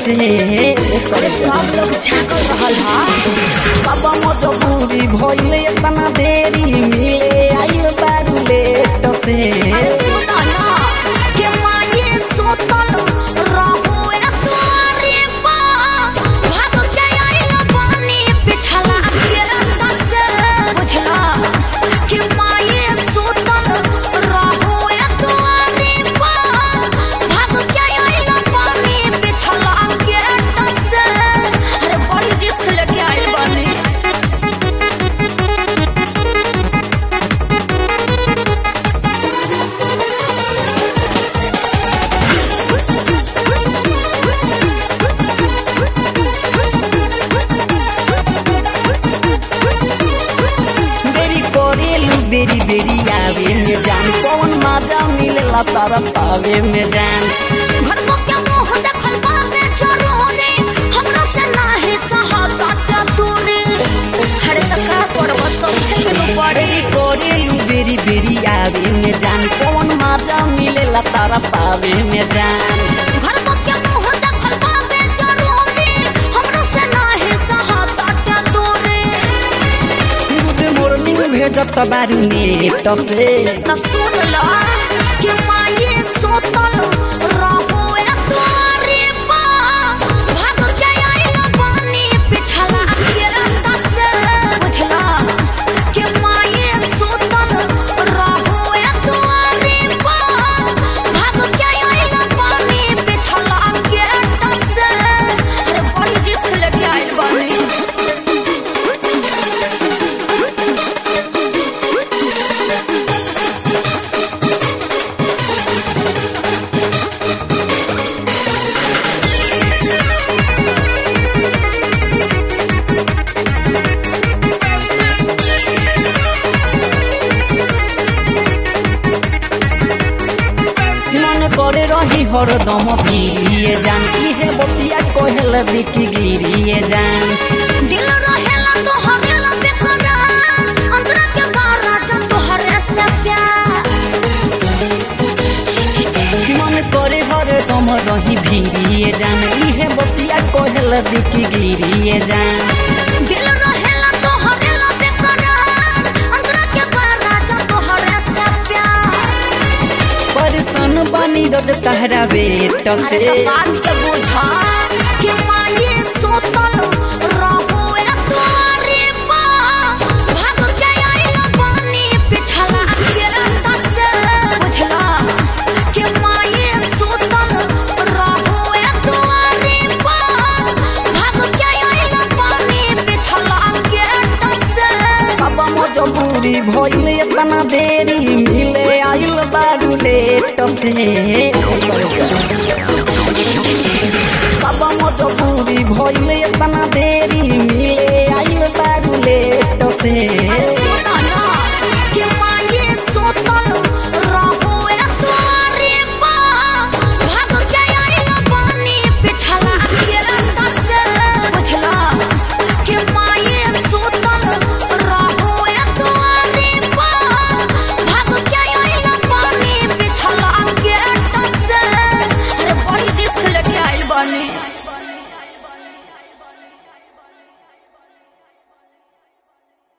से अरे सब लोग झाँकल रहल हा बाबा मजबूरी भइले इतना देरी मिले आइल बारू लेट से अरे सुनो ना के माये सोतल रहो ए तुम्हारे बा भाग के आइल पानी पिछला के रास्ता से बुझला के माये सोतल रहो ए तुम्हारे बा भाग के आइल पानी पिछला के रास्ता से अरे बड़ी रिक्स लेके आइल बानी देरी करेलू बेरी बेरी आवे में जान कौन मजा मिलेला तारा पावे में जान घर को क्या मोह देखल बाबे जरूरी हमरा से नाही सहाता क्या दूरी हरे तका पड़वा सब छेनु पड़े देरी करेलू बेरी बेरी आवे में जान कौन मजा मिलेला तारा पावे में जान घर को क्या मोह देखल बाबे जरूरी हमरा से नाही सहाता क्या दूरी गुड मॉर्निंग भेजत बारू नेट से त सुन ला कि माये सोतल रहो ए तुम्हारे बा भाग के आइल पानी पिछला के रास्ता से बुझला कि माये सोतल रहो ए तुम्हारे बा भाग के आइल पानी पिछला के रास्ता से अरे बड़ी रिक्स लेके आइल बानी मन करे रही हरदम भिड़िए जान इहे बतिया कहल बिकी गिरिए जान दिल रहेला तो हरेला बेकरार अंतरा के बारा जब तो हरे से प्यार मन करे हरदम रही भिड़िए जान इहे बतिया कहल बिकी गिरिए जान दिल रहेला तो हरेला बेकरार अंतरा के बारा जब तो हरे से प्यार परेशान बनी रोज तहरा बेट अरे से तो बात के बुझा कि माये सोतल रहो ए तुम्हारे बा भाग के आइल पानी पिछला के रास्ता से बुझला कि माये सोतल रहो ए तुम्हारे बा भाग के आइल पानी पिछला के रास्ता से बाबा मजबूरी भइले इतना देरी मिले आइल बारू लेट से बाबा मजबूरी भइले इतना देरी मिले आइल बारू लेट से